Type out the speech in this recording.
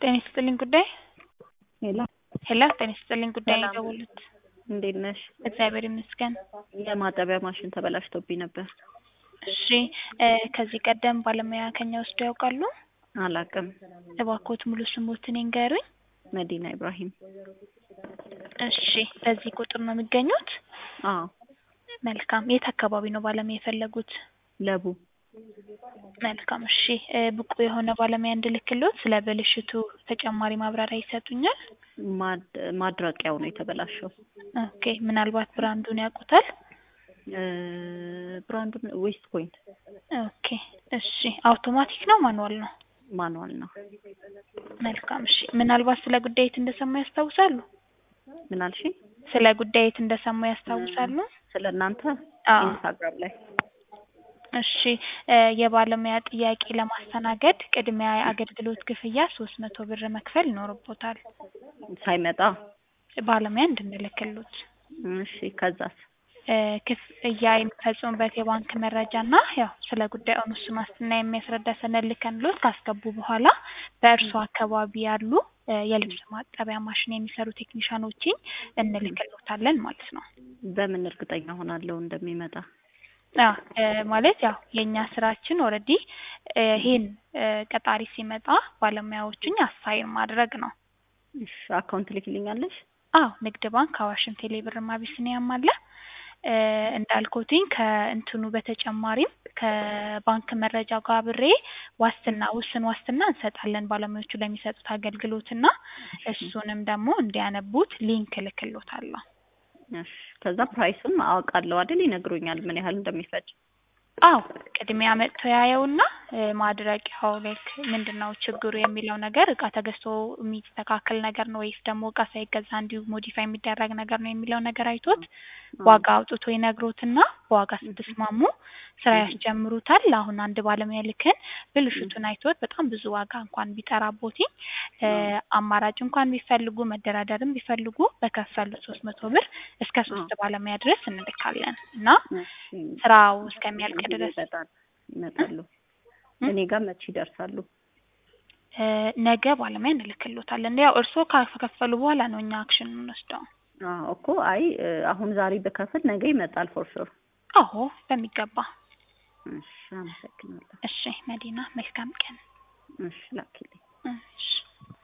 ጤና ይስጥልኝ ጉዳይ ሄሎ ሄሎ ጤና ይስጥልኝ ጉዳይ ሰላም። የደወሉት እንዴት ነሽ? እግዚአብሔር ይመስገን። የማጠቢያ ማሽን ተበላሽቶብኝ ነበር። እሺ እ ከዚህ ቀደም ባለሙያ ከኛ ወስደው ያውቃሉ? አላቅም። እባክዎት ሙሉ ስሞትን ይንገሩኝ። መዲና ኢብራሂም። እሺ በዚህ ቁጥር ነው የሚገኙት? አዎ መልካም። የት አካባቢ ነው ባለሙያ የፈለጉት? ለቡ መልካም እሺ እ ብቁ የሆነ ባለሙያ እንድልክሎት ስለ ብልሽቱ ተጨማሪ ማብራሪያ ይሰጡኛል? ማድ- ማድረቂያው ነው የተበላሸው። ኦኬ ምናልባት ብራንዱን ያውቁታል? እ ብራንዱን ዌስት ፖይንት ኦኬ እሺ አውቶማቲክ ነው ማኑዋል ነው? ማኑዋል ነው። መልካም እሺ ምናልባት ስለ ጉዳይ የት እንደሰሙ ያስታውሳሉ? ምን አልሽኝ? ስለ ጉዳይ የት እንደሰሙ ያስታውሳሉ? ስለ እናንተ አዎ። ኢንስታግራም ላይ እሺ እ የባለሙያ ጥያቄ ለማስተናገድ ቅድሚያ የአገልግሎት ክፍያ ሶስት መቶ ብር መክፈል ይኖርቦታል ሳይመጣ ባለሙያ እንድንልክሎት። እሺ ከዛስ? እ ክፍያ የሚፈጽሙበት የባንክ መረጃ እና ያው ስለ ጉዳዩ እሱን ዋስትና የሚያስረዳ ሰነድ ልከንሎት ካስገቡ በኋላ በእርሱ አካባቢ ያሉ እ የልብስ ማጠቢያ ማሽን የሚሰሩ ቴክኒሻኖችን እንልክሎታለን ማለት ነው። በምን እርግጠኛ ሆናለሁ እንደሚመጣ? አዎ እ ማለት ያው የእኛ ስራችን ኦልሬዲ ይሄን እ ቀጣሪ ሲመጣ ባለሙያዎቹን አሳይን ማድረግ ነው። እሺ አካውንት ልክልኛለሽ? አዎ ንግድ ባንክ፣ አዋሽም፣ ቴሌ ብርም አቢሲኒያም አለ። እ እንዳልኩትኝ ከእንትኑ በተጨማሪም ከባንክ መረጃ ጋር አብሬ ዋስትና ውስን ዋስትና እንሰጣለን ባለሙያዎቹ ለሚሰጡት አገልግሎትና እሱንም ደግሞ እንዲያነቡት ሊንክ እልክሎታለሁ። እሺ ከዛ ፕራይሱን አውቃለሁ አይደል? ይነግሩኛል ምን ያህል እንደሚፈጅ። አዎ ቅድሚያ መጥቶ ያየውና እ ማድረቂያው ላይክ ምንድን ነው ችግሩ የሚለው ነገር እቃ ተገዝቶ የሚስተካከል ነገር ነው ወይስ ደግሞ እቃ ሳይገዛ እንዲሁ ሞዲፋይ የሚደረግ ነገር ነው የሚለው ነገር አይቶት ዋጋ አውጥቶ ይነግሮትና በዋጋ ስትስማሙ ስራ ያስጀምሩታል። አሁን አንድ ባለሙያ ልከን ብልሽቱን አይቶት በጣም ብዙ ዋጋ እንኳን ቢጠራቦትኝ እ አማራጭ እንኳን ቢፈልጉ መደራደርም ቢፈልጉ በከፈሉት ሶስት መቶ ብር እስከ ሶስት ባለሙያ ድረስ እንልካለን እና እሺ ስራው እስከሚያልቅ ድረስ ይመጣል ይመጣሉ። እኔ ጋር መቼ ይደርሳሉ? እ ነገ ባለሙያ እንልክሎታለን። ያው እርስዎ ከከፈሉ በኋላ ነው እኛ አክሽን የምንወስደው። አዎ እኮ አይ እ አሁን ዛሬ ብከፍል ነገ ይመጣል ፎር ሹር። አዎ በሚገባ። እሺ አመሰግናለሁ። እሺ መዲና መልካም ቀን። እሺ ላኪልኝ። እሺ